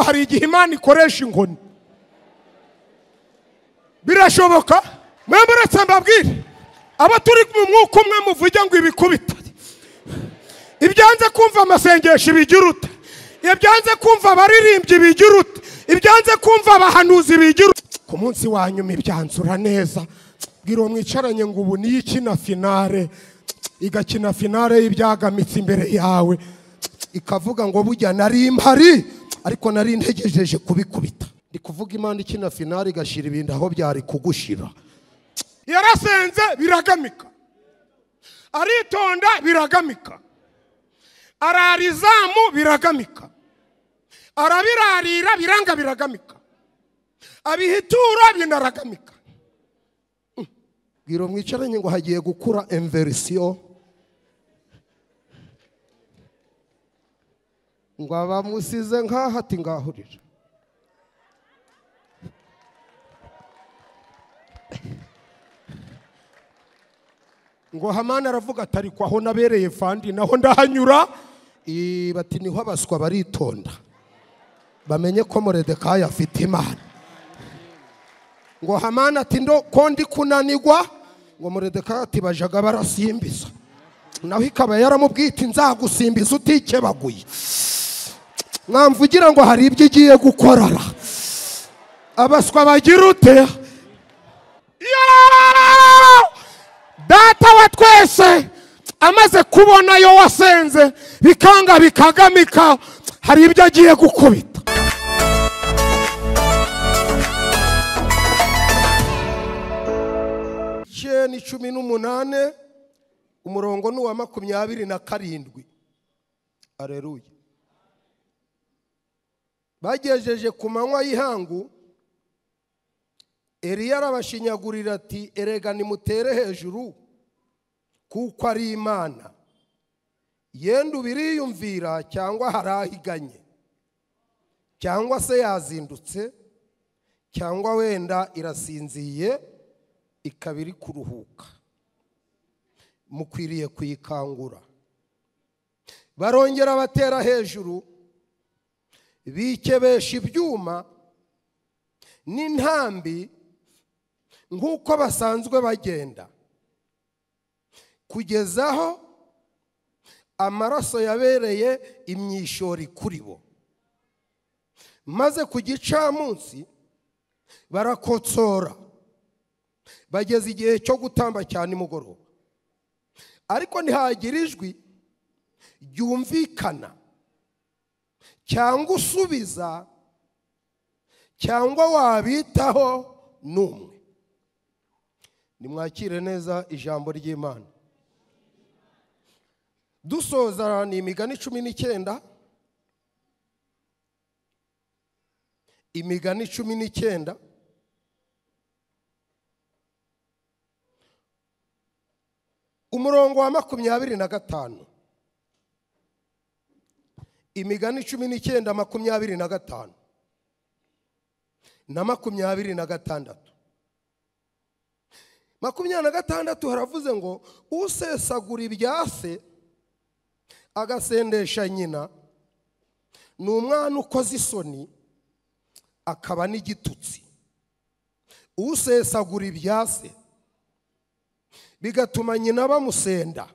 hari igihe imana ikoresha inkoni birashoboka mwembe uretse mbabwire abo turi mu mwuka umwe muvuge ngo ibikubita ibyanze kumva amasengesho ibigira ute ibyanze kumva abaririmbyi bigira ute ibyanze kumva abahanuzi bigira ute ku munsi wa nyuma ibyanzura neza bwira uwo mwicaranye ngo ubu niyo ikina finale igakina finale y'ibyagamitse imbere yawe ikavuga ngo bujya nari mpari ariko nari ntegejeje kubikubita ndi kuvuga imana ikina finale igashyira ibintu aho byari kugushira yarasenze biragamika aritonda biragamika arara izamu biragamika arabirarira biranga biragamika abihitura binaragamika bwira mwicaranye ngo hagiye gukura emverisiyo ngo abamusize nk'aho ati ngahurira ngo hamani aravuga ati ariko aho nabereye fandi naho ndahanyura Eh, bati niho abaswa baritonda bamenye ko moredekayi afite imana ngo hamani ati ndo ko ndi kunanigwa ngo moredekayi ati bajaga barasimbiza naho ikaba yaramubwiye iti nzagusimbiza utikebaguye mwamvugira ngo hari ibyo igiye gukorora abaswa bagira ute data wa twese amaze kubona yo wasenze bikanga bikagamika hari ibyo agiye gukubita icyenda cumi n'umunane umurongo ni uwa makumyabiri na karindwi areruye bagejeje ku manywa y'ihangu Eliya arabashinyagurira ati erega nimutere hejuru kuko ari imana yenda ubiriyumvira cyangwa hari ahiganye cyangwa se yazindutse cyangwa wenda irasinziye ikaba iri kuruhuka mukwiriye kuyikangura barongera batera hejuru bikebesha ibyuma n'intambi nk'uko basanzwe bagenda kugeza aho amaraso yabereye imyishori kuri bo maze ku gicamunsi barakotsora bageze igihe cyo gutamba cya nimugoroba ariko ntihagira ijwi ryumvikana cyangwa usubiza cyangwa wabitaho n'umwe nimwakire neza ijambo ry'imana dusoza ni imigani cumi n'icyenda imigani cumi n'icyenda umurongo wa makumyabiri na gatanu imigani cumi n'icyenda makumyabiri na gatanu na makumyabiri na gatandatu makumyabiri na gatandatu haravuze ngo usesagura ibya se agasendesha nyina ni umwana ukoze isoni akaba n'igitutsi usesagura ibya se bigatuma nyina bamusenda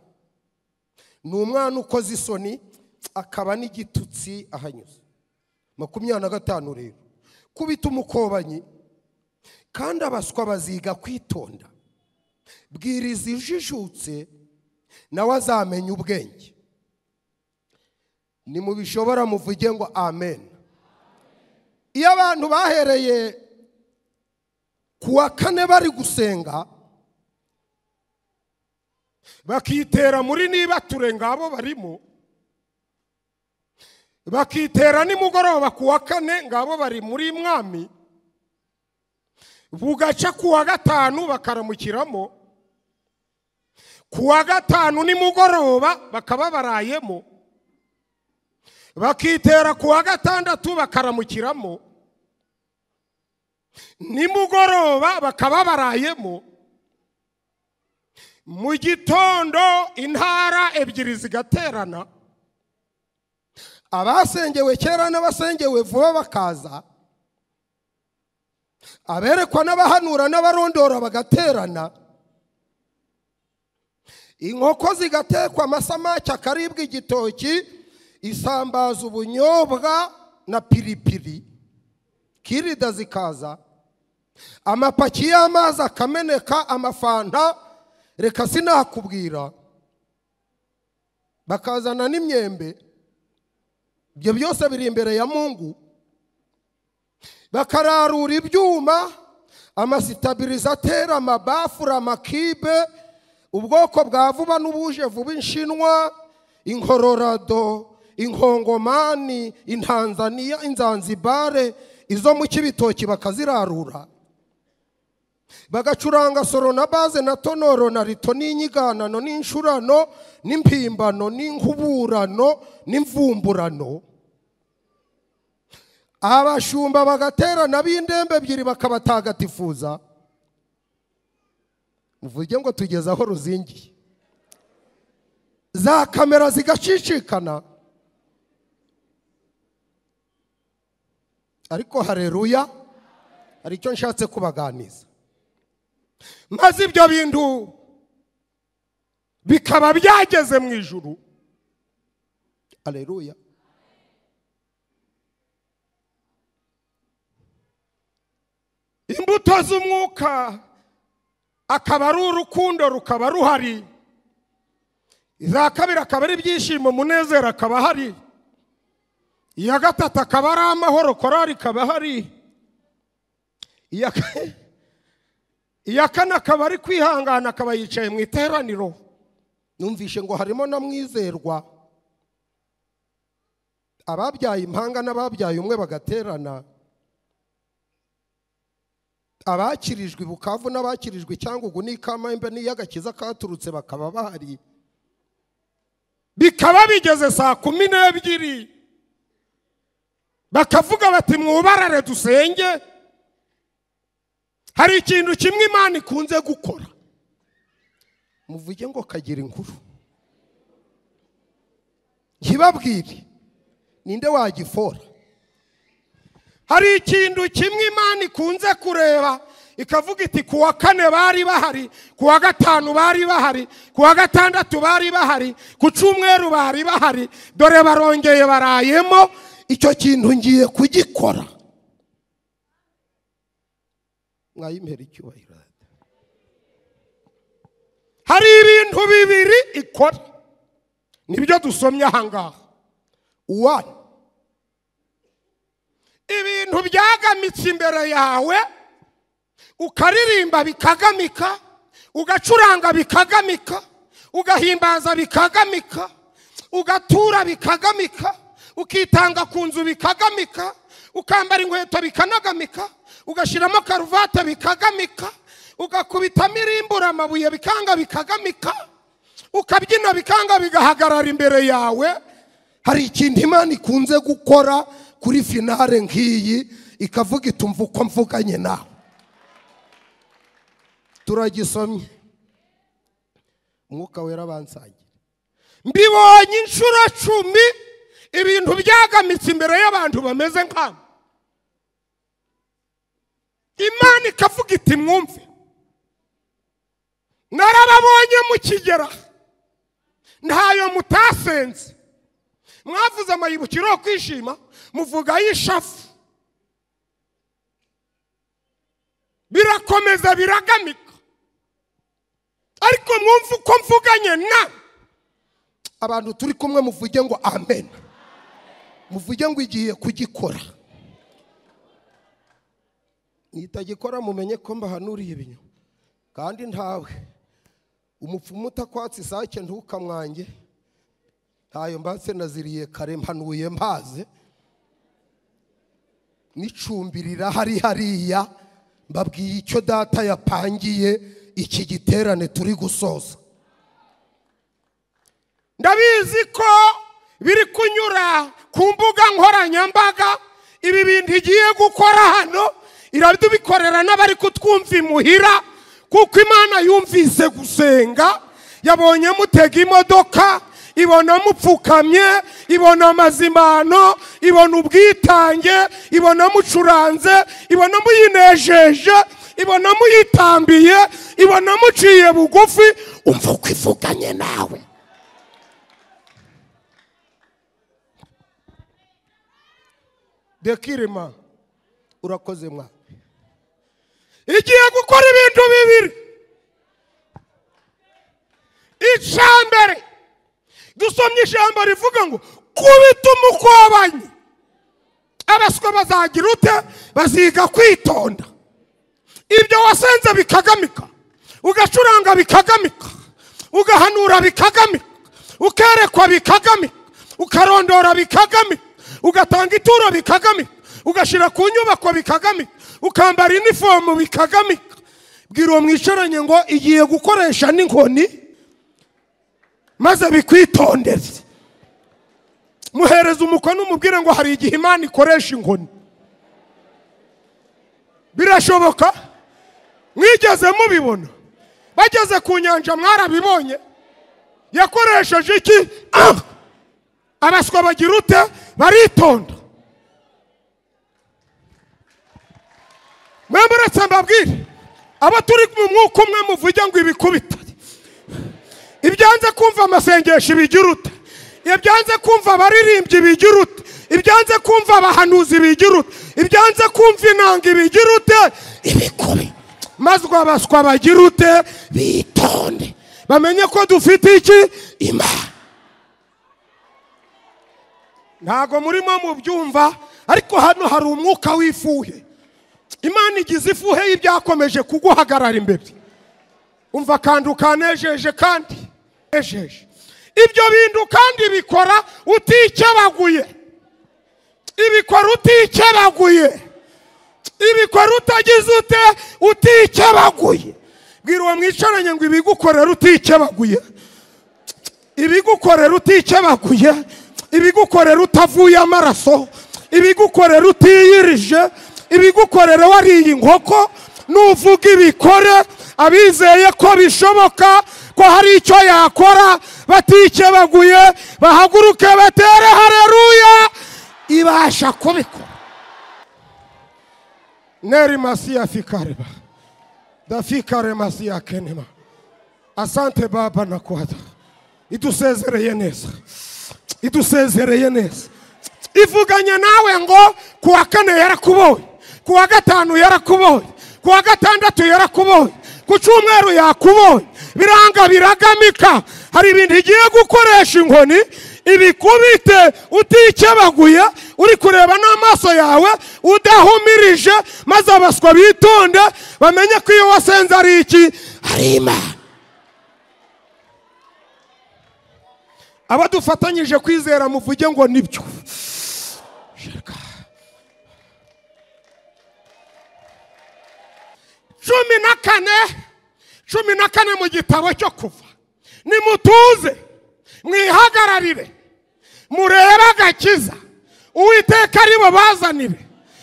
ni umwana ukoze isoni akaba n'igitutsi ahanyuze makumyabiri na gatanu rero kubita umukobanyi kandi abaswa baziga kwitonda bwiriza ijijutse nawe azamenya ubwenge nimubishobora muvuge ngo amen iyo abantu bahereye ku wa kane bari gusenga bakitera muri niba ture ngabo barimo bakitera nimugoroba ku wa kane ngabo bari muri mwami bugaca ku wa gatanu bakaramukiramo ku wa gatanu nimugoroba bakaba barayemo bakitera ku wa gatandatu bakaramukiramo nimugoroba bakaba barayemo mu gitondo intara ebyiri zigaterana abasengewe kera n'abasengewe vuba bakaza aberekwa n'abahanura n'abarondora bagaterana inkoko zigatekwa amasamake akaribwa igitoki isambaza ubunyobwa na piripiri kirida zikaza amapaki y'amazi akameneka amafanta reka sinakubwira bakazana n'imyembe ibyo byose biri imbere ya mungu bakararura ibyuma amasitabirizateri amabafure amakibe ubwoko bwa vuba n'ubuje vuba inshinwa inkororado inkongomani intanzaniya inzanzibare izo mu cy'ibitoki bakazirarura bagacuranga soro na baze na tonoro na rito n'inyiganano n'incurano n'impimbano n'inkuburano n'imvumburano abashumba bagaterana b'indembe ebyiri bakabatagatifuza uvuge ngo tugeze aho ruzingiye za kamera zigacicikana ariko hareruya hari icyo nshatse kubaganiza maze ibyo bintu bikaba byageze mu ijuru hareruya imbuto z'umwuka akaba ari urukundo rukaba ruhari iza kabiri akaba ari ibyishimo umunezero akaba ahari iya gatatu akaba ari amahoro korari ikaba ahari iya kane akaba ari kwihangana akaba yicaye mu iteraniro numvishe ngo harimo na mwizerwa ababyaye impanga n'ababyaye umwe bagaterana abakirijwe bukavu n'abakirijwe cyangwa ugu n'ikamambe n'iy'agakiza katurutse bakaba bahari bikaba bigeze saa kumi n'ebyiri bakavuga bati mwubarare dusenge hari ikintu kimwe imana ikunze gukora muvuge ngo kagira inkuru ntibabwire ninde wagifora hari ikintu kimwe imana ikunze kureba ikavuga iti ku wa kane bari bahari ku wa gatanu bari bahari ku wa gatandatu bari bahari ku cyumweru bari bahari dore barongeye barayemo icyo kintu ngiye kugikora mwayimpera icyubahiro hari ibintu bibiri ikora nibyo dusomye ahangaha uwani ibintu byagamitse imbere yawe ukaririmba bikagamika ugacuranga bikagamika ugahimbaza bikagamika ugatura bikagamika ukitanga ku nzu bikagamika ukambara inkweto bikanagamika ugashyiramo karuvati bikagamika ugakubitamo irimbura amabuye bikanga bikagamika ukabyina bikanga bigahagarara imbere yawe hari ikintu imana ikunze gukora kuri finale nk'iyi ikavuga itumva uko mvuganye nawe turagisomye umwuka wera abansangira mbibonye inshuro cumi ibintu byagamitse imbere y'abantu bameze nkabo imana ikavuga iti mwumve narababonye mukigera ntayo mutasenze mwavuze amayibukiro yo kwishima muvuga y'ishafu birakomeza biragamika ariko mwumve uko mvuganye na abantu turi kumwe muvuge ngo amen muvuge ngo igiye kugikora nitagikora mumenye ko mbahanuriye ibinyoma kandi ntawe umupfumu utakwatse isake ntukamwange ntayo mbatse naziriye kare mpanuye mpaze n'icumbi rirahari hariya mbabwiye icyo data yapangiye iki giterane turi gusoza ndabizi ko biri kunyura ku mbuga nkoranyambaga ibi bintu igiye gukora hano irabitubikorera n'abari kutwumva imuhira kuko imana yumvise gusenga yabonye mutega imodoka ibona mupfukamye ibona amazimbano ibona ubwitange ibona mucuranze ibona muyinejeje ibona muyitambiye ibona muciye bugufi umva uko ivuganye nawe dekirima urakoze mwa igiye gukora ibintu bibiri icya mbere dusomye ijambo rivuga ngo kubita umukobanyi abaswa bazagira ute baziga kwitonda ibyo wasenze bikagamika ugacuranga bikagamika ugahanura bikagamika ukerekwa bikagamika ukarondora bikagamika ugatanga ituro bikagamika ugashyira ku nyubako bikagamika ukambara inifomu bikagamika bwira uwo mwicaranye ngo igiye gukoresha n'inkoni maze bikwitondere muhereza umukono umubwire ngo hari igihe imana ikoresha inkoni birashoboka mwigeze mubibona bageze ku nyanja mwarabibonye yakoresheje iki Ah! abaswa bagira ute baritonda mwembe uretse mbabwire abo turi mu mwuka umwe muvuge ngo ibikubita ibyanze kumva amasengesho ibigira ute ibyanze kumva abaririmbyi ibigira ute ibyanze kumva abahanuzi ibigira ute ibyanze kumva inanga ibigira ute ibikubi maze abaswa bagira ute bitonde bamenye ko dufite iki imana ntabwo murimo mubyumva ariko hano hari umwuka w'ifuhe imana igize ifuhe y'ibyakomeje kuguhagarara imbere umva kandi ukanejeje kandi ejeje ibyo bintu kandi bikora utikebaguye ibikora utikebaguye ibikora utagize ute utikebaguye bwira uwo mwicaranye ngo ibigukorera utikebaguye ibigukorera utikebaguye ibigukorera utavuye amaraso ibigukorera utiyirije ibigukorera wariye inkoko nuvuga ibikore abizeye ko bishoboka ko hari icyo yakora batikebaguye bahaguruke batere hareruya ibasha kubikora neri masiya fikareba dafikare masiya kenema asante baba nakwada idusezereye neza idusezereye neza ivuganye nawe ngo ku wa kane yarakuboye ku wa gatanu yarakuboye ku wa gatandatu yarakuboye ku cyumweru yakuboye biranga biragamika hari ibintu igiye gukoresha inkoni ibikubite utikebaguye uri kureba n'amaso yawe udahumirije maze abaswa bitonde bamenye ko iyo wasenze ari iki hari imana abadufatanyije kwizera muvuge ngo nibyo cumi na kane cumi na kane mu gitabo cyo kuva nimutuze mwihagararire murebe agakiza uwiteka ari bubazanire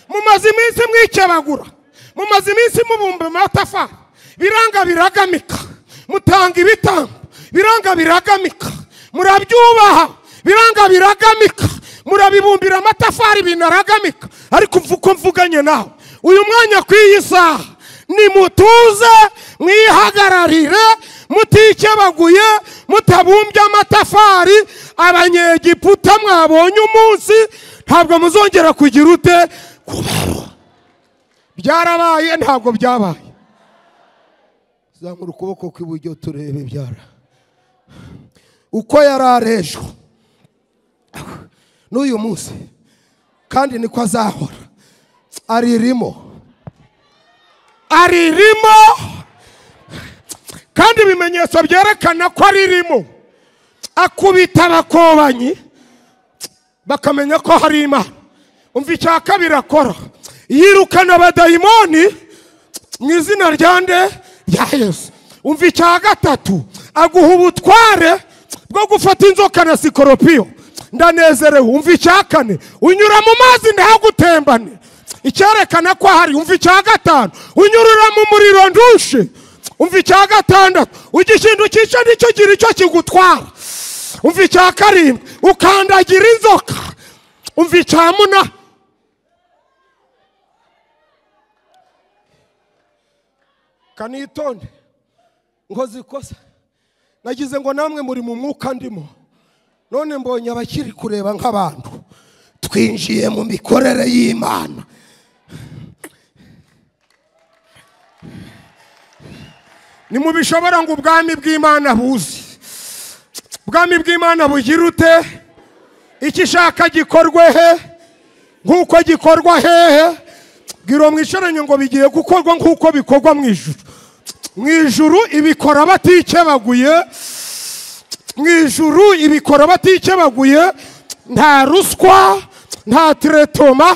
mumaze iminsi mwikebagura mumaze iminsi mubumba amatafari biranga biragamika mutanga ibitambo biranga biragamika murabyubaha biranga biragamika murabibumbira amatafari binaragamika ariko mvu- uko mvuganye nawe uyu mwanya ku iyi saha nimutuze mwihagararire mutikebaguye mutabumbye amatafari abanyegiputa mwabonye umunsi ntabwo muzongera kugira ute kubarura byarabaye ntabwo byabaye zamura ukuboko kw'iburyo turebe ibyara uko yari arejwe n'uyu munsi kandi niko azahora aririmo aririmo kandi ibimenyetso byerekana ko aririmo akubita abakobanyi bakamenya ko hari imana umva icya kabiri akora yirukana abadayimoni mu izina rya nde rya yesu umva icya gatatu aguha ubutware bwo gufata inzoka na sikoropiyo ndanezerewe umva icya kane unyura mu mazi ntagutembane icyerekana ko ahari umva icya gatanu unyurira mu muriro ndushe umva icya gatandatu ujya ikintu cyica nicyo gira icyo kigutwara umva icya karindwi ukandagira inzoka umva icya munani kanitonde nkoze ikosa nagize ngo namwe muri mu mwuka ndimo none mbonye abakiri kureba nk'abantu twinjiye mu mikorere y'imana ni mu bishobora ngo ubwami bw'imana buze ubwami bw'imana bugira ute icyo ishaka gikorwe he nk'uko gikorwa hehe bwira mwishoranyo ngo bigiye gukorwa nk'uko bikorwa mu ijuru mu ijuru ibikora batikebaguye mu ijuru ibikora batikebaguye nta ruswa nta tiretoma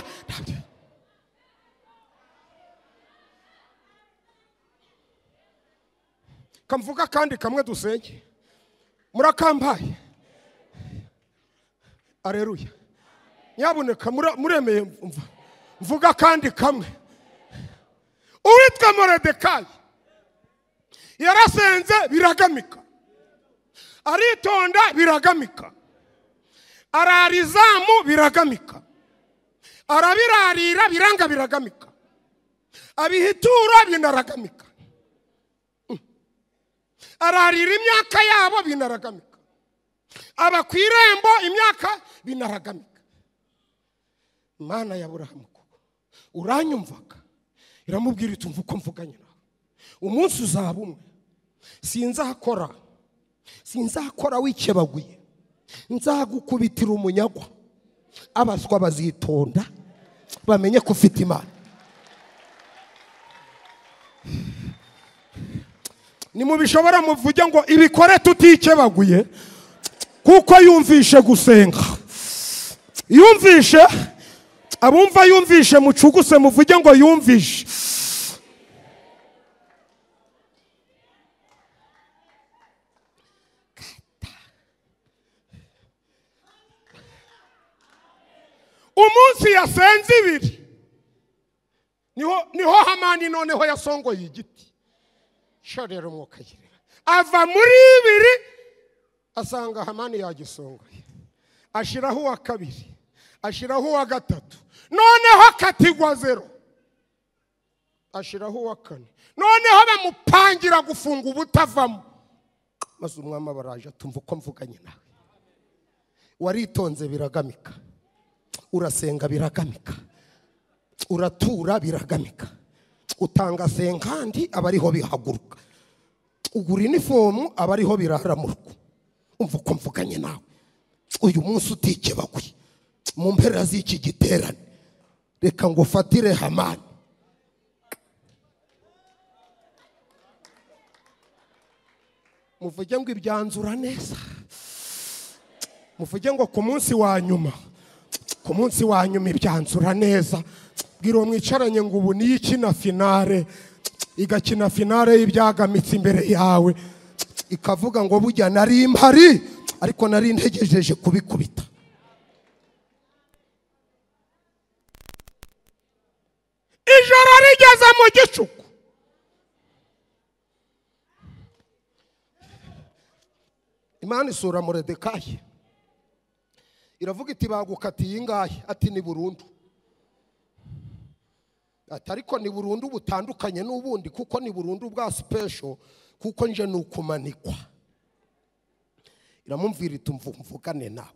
kamvuga kandi kamwe dusenge murakambaye areruya nyabuneka muremeye mva mvuga kandi kamwe uwitwa moredekayi yarasenze biragamika aritonda biragamika ararizamu biragamika arabirarira biranga biragamika abihitura binaragamika ararira imyaka yabo binaragamika aba ku irembo imyaka binaragamika imana ya burahamu koko uranyumvaga iramubwira iti umva uko mvuganye nawe umunsi uzaba umwe sinzakora sinzakora wikebaguye nzagukubitira umunyagwa abaswa bazitonda bamenye ko ufite imana ni mu bishobora muvuge ngo ibikore tutikebaguye kuko yumvishe gusenga yumvishe abumva yumvishe mucuguse muvuge ngo yumvishe umunsi yasenze ibiri niho hamani noneho yasongoye igiti shorera umwuka agira ava muri ibiri asanga hamani yagisongoye ashyiraho uwa kabiri ashyiraho uwa gatatu noneho akatigwa zero ashyiraho uwa kane noneho bamupangira gufunga ubutavamo maze umwami abaraje atumva uko mvuganye nawe waritonze biragamika urasenga biragamika uratura biragamika utanga senkandi aba ariho bihaguruka ugura inifomu aba ariho biraramurwa umva uko mvuganye nawe uyu munsi utikebaguye mu mpera z'iki giterane reka ngo ufatire hamani muvuge ngo ibyanzura neza muvuge ngo ku munsi wa nyuma ku munsi wa nyuma ibyanzura neza bwira uwo mwicaranye ngo ubu niyo ikina finale igakina finale y'ibyagamitse imbere yawe ikavuga ngo bujya nari impari ariko nari ntegejeje kubikubita ijoro rigeze mu gicuku imana isura muredekaye iravuga iti bagukatiye ingahe ati ni burundu ati ariko ni burundu butandukanye n'ubundi kuko ni burundu bwa sipesho kuko nje ni ukumanikwa iramumvira iti mvugane nawe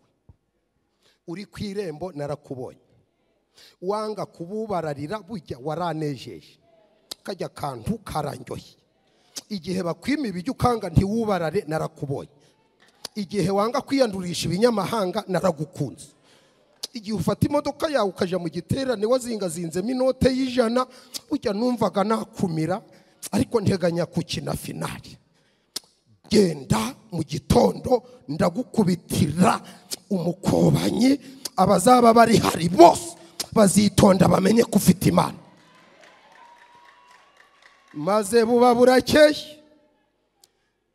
uri ku irembo narakubonye wanga kububararira bujya waranejeje kajya akantu karanyoye igihe bakwima ibijya ukanga ntiwubarare narakubonye igihe wanga kwiyandurisha ibinyamahanga naragukunze igihe ufata imodoka yawe ukajya mu giterane wazingazinzemo inote y'ijana ujya numvaga nakumira ariko nteganya kukina finari genda mu gitondo ndagukubitira umukobanyi abazaba bari hari bose bazitonda bamenye ko ufite imana maze buba burakeye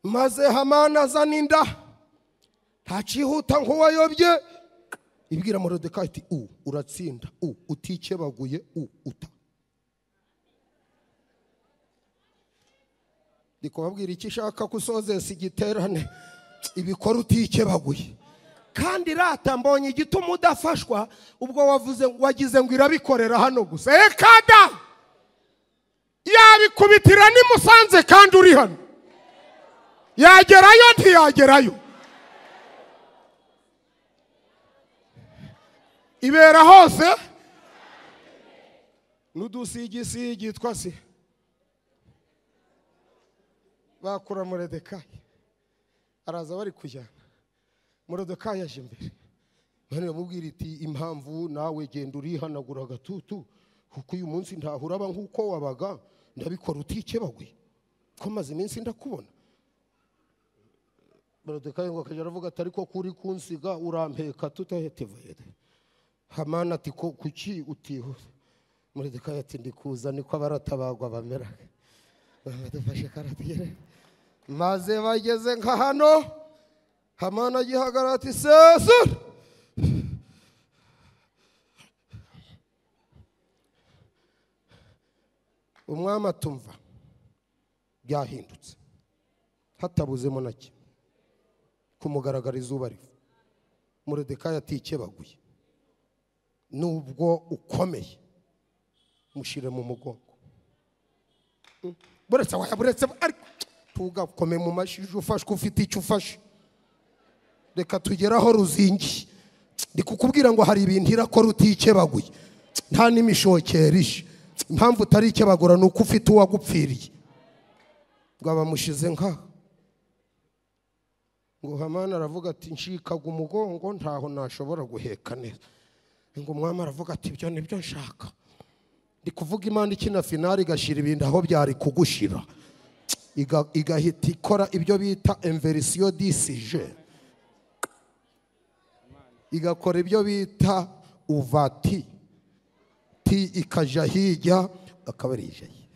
maze hamana azana inda ntacihuta nk'uwayobye ibwira morodeka ati u uratsinda u utikebaguye u uta ndi kubabwira icyo ishaka ko usozesa igiterane ibikora utikebaguye kandi rata mbonye igituma udafashwa ubwo wavuze wagize ngo irabikorera hano gusa ekada yabikubitira nimusanze kandi uri hano yagerayo ntiyagerayo ibera hose n'udusigisigi twase bakura muredekayi araza bari kujyana muredekayi yaje imbere none bamubwira iti impamvu nawe genda urihanagura agatutu kuko uyu munsi ntaho uraba nk'uko wabaga ndabikora utikebagwe ko maze iminsi ndakubona muredekayi ngo akajya aravuga ati ariko ko uri kunsiga urampeka tutahetivahere hamani ati ko kuki utihuse muredekayi ati ndikuza niko abaratabagwa bamera badufashe karatugere maze bageze nka hano hamana agihagarara ati sesura umwami atumva byahindutse hatabuzemo na kimwe kumugaragara izuba riva muredekayi atikebaguye nubwo ukomeye mushyire mu mugongo buretse wayaburetse ariko ntugakome mu mashyi uje ufashwe ufite icyo ufashe reka tugeraho ruzingi ndi kukubwira ngo hari ibintu irakora utikebaguye nta n'imishokeri ije impamvu utari ikebagura ni uko ufite uwagupfiriye ngo abamushize nka ngo hamani aravuga ati nshikaga umugongo ntaho nashobora guheka neza ngo umwami aravuga ati ibyo ni byo nshaka ndi kuvuga imana ikina finari igashyira ibintu aho byari kugushira Iga- igahita ikora ibyo bita enverisiyo disije igakora ibyo bita uvati ti ikajya hirya akaba ari ijya hirya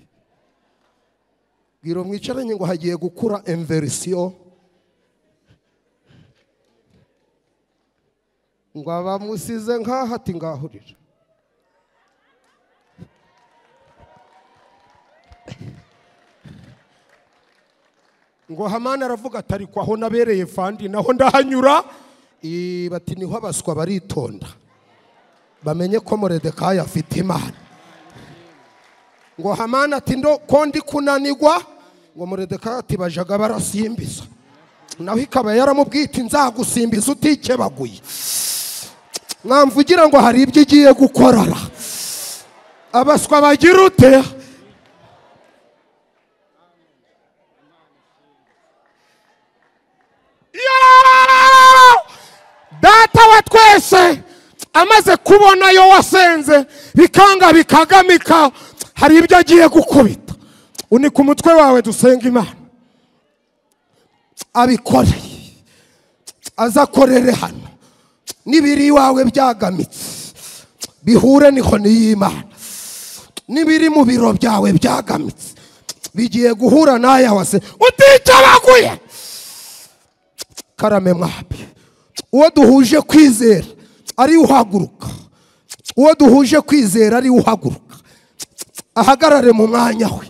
bwira mwicaranye ngo hagiye gukura enverisiyo ngo abamusize nk'aho ati ngahurira ngo hamani aravuga ati ariko aho nabereye fandi naho ndahanyura Eh, bati niho abaswa baritonda bamenye ko muredekayi afite imana ngo hamani ati ndo ko ndi kunanigwa ngo muredekayi ati bajaga barasimbiza naho ikaba yaramubwita nzagusimbiza utikebaguye mwamvugira ngo hari ibyo igiye gukorora abaswa bagira ute data wa twese amaze kubona yo wasenze bikanga bikagamika hari ibyo agiye gukubita unika umutwe wawe dusenga imana abikoreye azakorere hano n'ibiri iwawe byagamitse bihure n'inkoni y'imana n'ibiri mu biro byawe byagamitse bigiye guhura n'aya wase uticabaguye karame mwabye uwo duhuje kwizera ari uhaguruka uwo duhuje kwizera ari uhaguruka ahagarare mu mwanya we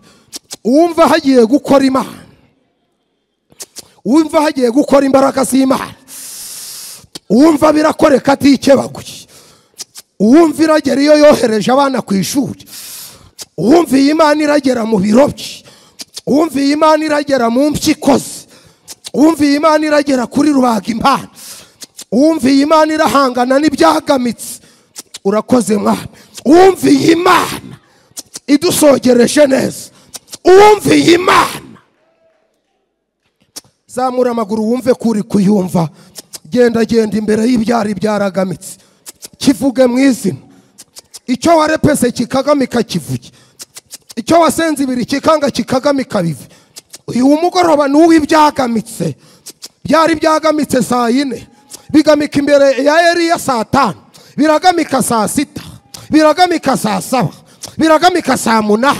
uwumva hagiye gukora imana uwumva hagiye gukora imbaraga z'imana uwumva birakoreka atikebaguye uwumva iragera iyo yohereje abana ku ishuri uwumva iyi imana iragera mu biro bye uwumva iyi imana iragera mu mpyiko ze uwumva iyi imana iragera kuri rubaga impano uwumva iyi imana irahangana n'ibyagamitse urakoze mwana uwumva iyi imana idusogereje neza uwumva iyi imana zamura amaguru wumve ko uri kuyumva genda genda imbere y'ibyari byaragamitse kivuge mu izina icyo warepese kikagamika kivuge icyo wasenze ibiri kikanga kikagamika bive uyu mugoroba ni uw'ibyagamitse byari byagamitse saa yine bigamika imbere ya eriya saa tanu biragamika saa sita biragamika saa saba biragamika saa munani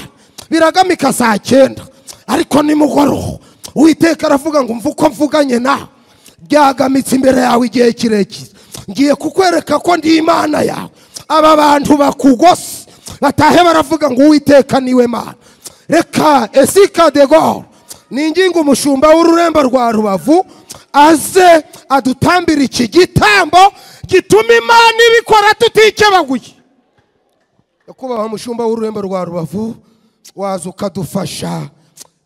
biragamika saa cyenda ariko ni mugoroba uwiteka aravuga ngo mva uko mvuganye nawe byagamitse imbere yawe igihe kirekire ngiye kukwereka ko ndi imana yawe aba bantu bakugose batahe baravuga ngo uwiteka niwe mana reka esika de goro ni ingingo umushumba w'ururembo rwa rubavu aze adutambire iki gitambo gituma imana ibikora tutikebaguye nyakubahwa mushumba w'ururembo rwa rubavu waza ukadufasha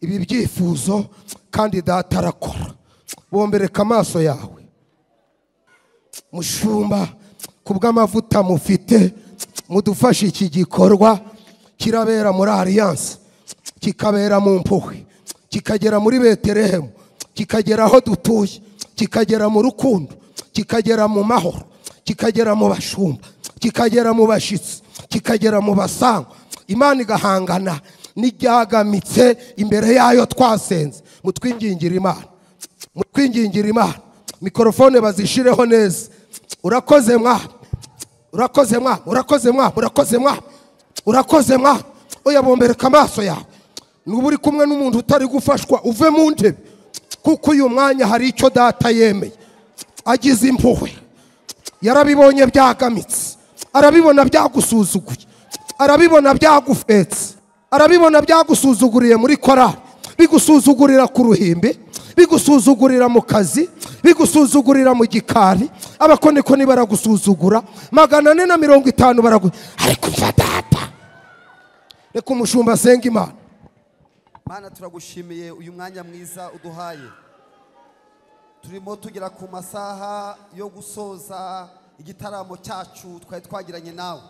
ibi byifuzo kandi data arakora bombereka amaso yawe mushumba ku bw'amavuta mufite mudufashe iki gikorwa kirabera muri aliyanse kikabera mu mpuhwe kikagera muri beterehemu kikagera aho dutuye kikagera mu rukundo kikagera mu mahoro kikagera mu bashumba kikagera mu bashyitsi kikagera mu basangwa imana igahangana n'ibyagamitse imbere yayo twasenze mutwingingira imana mutwingingira imana mikorofone bazishireho neza urakoze mwana urakoze mwana urakoze mwana urakoze mwana urakoze mwana oya bombereka amaso yawe nuba uri kumwe n'umuntu utari gufashwa uve mu ntebe kuko uyu mwanya hari icyo data yemeye agize impuhwe yarabibonye byagamitse arabibona byagusuzuguye arabibona byagufetse arabibona byagusuzuguriye muri korari bigusuzugurira ku ruhimbi bigusuzugurira mu kazi bigusuzugurira mu gikari abakonikoni baragusuzugura magana ane na mirongo itanu baragu ariko mva data reka umushumba asenga imana mana turagushimiye uyu mwanya mwiza uduhaye turimo tugera ku masaha yo gusoza igitaramo cyacu twari twagiranye nawe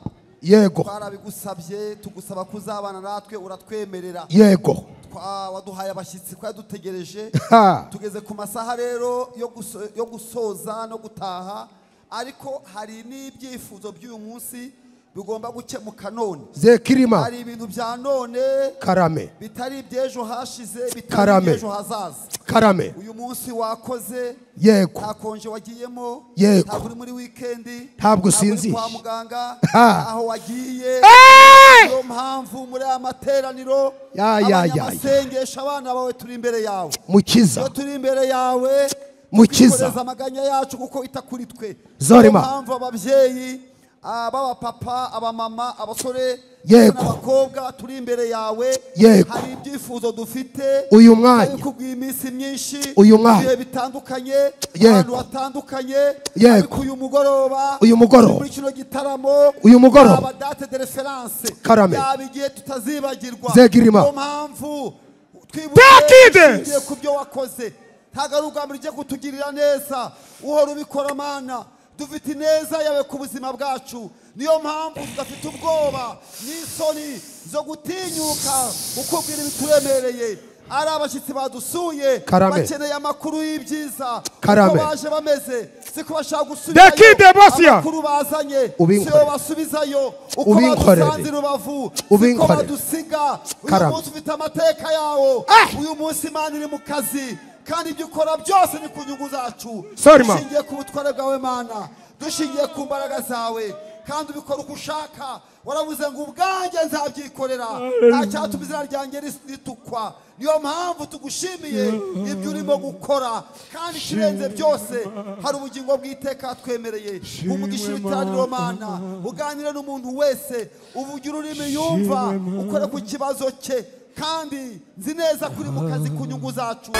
yego twarabigusabye tugusaba kuzabana natwe uratwemerera yego Twa- waduhaye abashyitsi twari dutegereje Ha. tugeze ku masaha rero yo guso- yo gusoza no gutaha ariko hari n'ibyifuzo by'uyu munsi bigomba gukemuka none zekirima hari ibintu bya none karame bitari iby'ejo hashize bitari Karame. iby'ejo hazaza karame uyu munsi wakoze yego nta konje wagiyemo Yego. ntabwo uri muri wikendi Ntabwo uri usinziriye. kwa muganga Ha. aho wagiye Eh! niyo mpamvu muri aya materaniro Ya, ya, ya, ya. abanyamasengesho abana bawe turi imbere yawe iyo mukiza turi imbere yawe Mukiza. twikoreza amaganya yacu kuko ita kuri twe Zorima. niyo mpamvu ababyeyi ah, b'abapapa abamama abasore Yego. n'abakobwa turi imbere yawe Yego. hari ibyifuzo dufite uyu mwanya ariko iminsi myinshi Uyu mwanya. ibihe bitandukanye Yego. abantu batandukanye Yego. ariko uyu mugoroba Uyu mugoroba. muri kino gitaramo Uyu mugoroba. yaba date de reference Karame. yaba igihe tutazibagirwa Zegirima. niyo mpamvu twibuke Takides. dushingiye ku byo wakoze ntabwo ari ubwa mbere ugiye kutugirira neza uhora ubikora mana dufite ineza yawe ku buzima bwacu niyo mpamvu tudafite ubwoba n'isoni zo gutinyuka ukubwira ibituremereye ari abashyitsi badusuye Karame. bakeneye amakuru y'ibyiza Karame. uko baje bameze siko bashaka Dekide Bosia. amakuru bazanye Ubinkorere. siyo basubizayo uko Ubinkorere. badusanze i rubavu siko Ubinkorere. badusiga uyu Karame. munsi ufite amateka yawo uyu munsi imana iri mu kazi kandi ibyo ukora byose ni ku nyungu zacu Sorry, ma. dushingiye ku butware bwawe mana dushingiye ku mbaraga zawe kandi ubikora uko ushaka waravuze ngo ubwanjye nzabyikorera nta cyatuma izina ryanjye ris- ritukwa niyo mpamvu tugushimiye ibyo urimo gukora kandi ikirenze byose hari ubugingo bw'iteka twemereye umugisha ibitaraniro mana uganire n'umuntu wese uvugira ururimi yumva ukore ku kibazo cye kandi nzi neza kuri mu kazi ku nyungu zacu